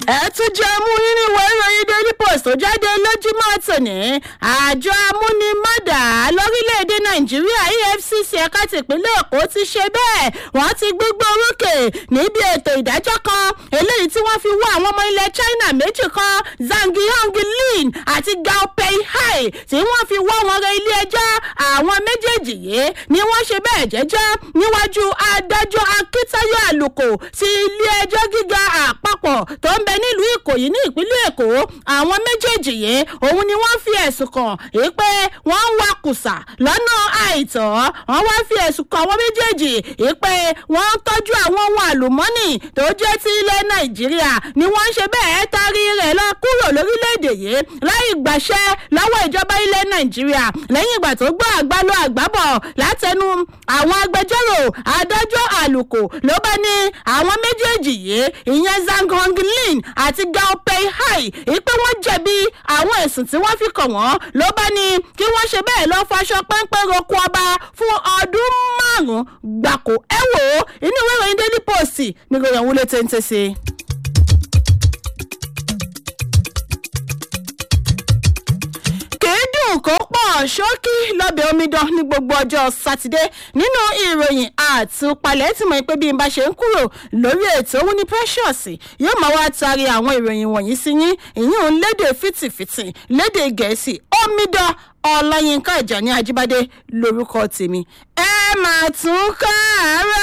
ẹ tún jẹ́ mú nínú ìwé ìròyìn daily post tó jáde lójúmọ́ tòní àjọ amúnimọ́dà lórílẹ̀‐èdè nàìjíríà efcc ẹ̀ka tìpínlẹ̀ èkó ti ṣe bẹ́ẹ̀ wọ́n ti gbégbé orókè níbi ètò ìdájọ́ kan eléyìí tí wọ́n fi wá àwọn ọmọ ilẹ̀ china méjì kan zhang lin àti gao pei hai tí wọ́n fi wọ́ wọn rẹ ilé ẹjọ́ àwọn méjèèjì yìí ni wọ́n ṣe bẹ́ẹ̀ jẹ́jọ́ níwájú adájọ́ akíntayọ àlùkò ti ilé ẹjọ́ gíga àpapọ̀ tó ń bẹ nílùú ìkòyí ní ìpínlẹ̀ èkó àwọn méjèèjì yìí òun ni wọ́n fi ẹ̀sùn kàn yìí pé wọ́n ń wakùsà lọ́nà àìtọ́ wọ́n wá fi ẹ̀sùn kàn àwọn méjèèjì yìí pé wọ́n ń tọ́jú àwọn ohun àlùmọ́nì tó jẹ́ ti ilẹ̀ nàìjíríà ni wọ́n ń ṣe bẹ́ẹ̀ tarí rẹ̀ lọ kúrò lórílẹ̀‐èdè yìí láì gbàṣẹ lọ́wọ́ ìjọba ilẹ̀ nàìjíríà lẹ́yìn ìgbà tó gbọ́ àgbálọ àgbábọ̀ látẹnu àwọn agbẹjọ́rò adájọ́ àlùkò ló bá ní àwọn méjèèjì yìí ìyẹn zhang lin àti gao pei hai ìpé wọ́n jẹ̀bi àwọn ẹ̀sùn tí wọ́n fi kàn wọ́n ló bá ní kí wọ́n ṣe bẹ́ẹ̀ lọ faṣọ pẹ́ńpẹ́ roko ọba fún ọdún márùn-ún gbàkó ẹ wò ó inú ìwé ìròyìn daily post ní ìròyìn òun lè tẹ́ntẹ́ sí i. dùn kó pọ̀ ṣókí lọ́bẹ̀ omidan ní gbogbo ọjọ́ sátidé nínú ìròyìn àtúpalẹ̀ tí mo pé bí n bá ṣe ń kúrò lórí ètò òun ní precious yóò máa wá taari àwọn ìròyìn wọ̀nyí sí yín ìyún lédè fìtìfìtì lédè gẹ̀ẹ́sì omidan ọláyínká ìjà ní ajíbádé lórúkọ tèmi ẹ máa tún ká àárọ̀.